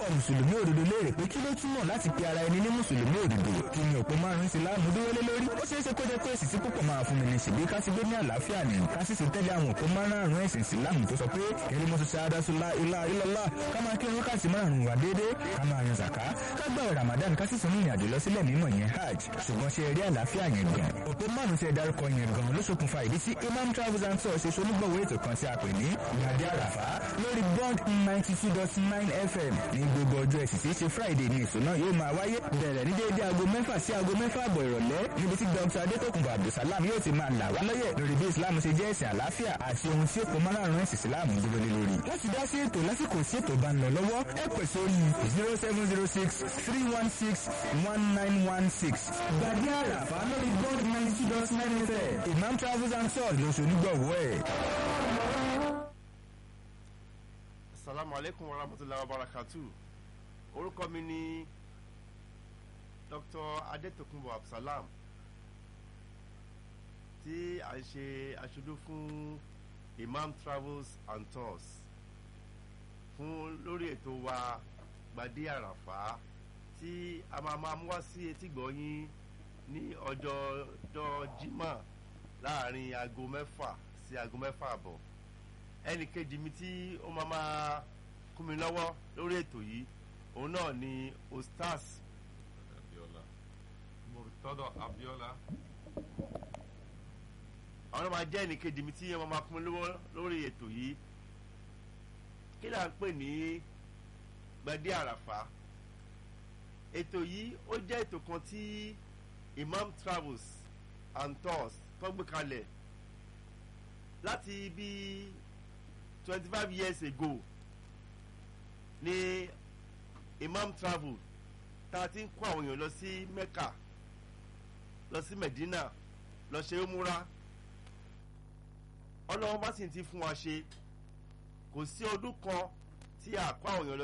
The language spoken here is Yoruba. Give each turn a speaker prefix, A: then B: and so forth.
A: mùsùlùmí òdodo léèrè pé kí ló túmọ̀ láti pe ara ẹni ní mùsùlùmí òdodo kí ni òpó márùn-ún ìsìláàmù dúró lé lórí ó ṣeé ṣe kó jẹ́ pé èsì tí púpọ̀ máa fún mi ní ṣèbí ká sì gbé ní àlàáfíà ni ká sì sì tẹ́lẹ̀ àwọn òpó márùn-ún ẹ̀sìn ìsìláàmù tó sọ pé kẹrí mọ́tò ṣáádásúlá ilá ilọ́lá ká máa kí wákàtí márùn-ún wà déédéé ká máa yan zàká ká gbààwẹ̀ ramadan ká sì tún ní ìrìnàjò lọ sílẹ̀ mímọ́ yẹn hajj ṣùgbọ́n ṣe eré àlàáfíà yẹn gan òpó márùn-ún tí ẹ dárúkọ yẹn gan ló ṣokùnfà ìdí tí imam travels and tours ṣe ṣonígbọ̀wọ́ ètò kan tí a pè ní ìyàdí àràfá lórí bond ninety two dot nine fm ní gbogbo ọjọ́ ẹ̀sìn tí í ṣe friday ní ètò náà yóò máa wáyé bẹ̀rẹ̀ ní déédéé aago mẹ́fà sí aago mẹ́fà àbọ̀ ìrọ̀lẹ́ níbi tí dr adétòkùnbọ̀ abdulsalam yóò ti máa là wá lọ́yẹ̀ lórí bí islam ṣe jẹ́ ẹ̀sìn àlàáfíà àti ohun tí èkó márùn-ún ẹ̀sìn islam dúró lé lórí. láti dá sí ètò lásìkò sí ètò bá ń lọ lọ́wọ́ ẹ pè sórí zero seven zero six three one six one nine one six. gbàdé àràfà lórí bond ninety two dot nine fm imam travels and tours ló ṣonígbọ̀wọ́ ẹ̀.
B: asalaamu aleykum wa rahmatulahi wa barakatu orúkọ mi ni dr adetokunbo absalam tí a ń ṣe aṣojú fún imam travels and tours fún lórí ètò wa gbadé àràfá tí a máa máa mú wá sí etígbọ̀ yín ní ọjọ́ ọjọ́ jimá láàrin aago mẹ́fà sí aago mẹ́fà àbọ̀ ẹnì kejì mi tí ó máa máa kún mi lọ́wọ́ lórí ètò yìí òun náà ni ostaz
C: Abiola Murtada Abiola
B: àwọn náà máa jẹ́ ẹnì kejì mi tí wọ́n máa kún mi lọ́wọ́ lórí ètò yìí kí là ń pè ní gbadé àràfà ètò yìí ó jẹ́ ètò kan tí imam travels and tours tó gbé kalẹ̀ láti bíi twenty five years ago ní imam travel tá a ti ń kó àwọn èèyàn lọ sí mecca lọ sí medina lọ ṣe umura ọlọ́run bá sì ti fún wa ṣe kò sí ọdún kan tí a kó àwọn èèyàn lọ.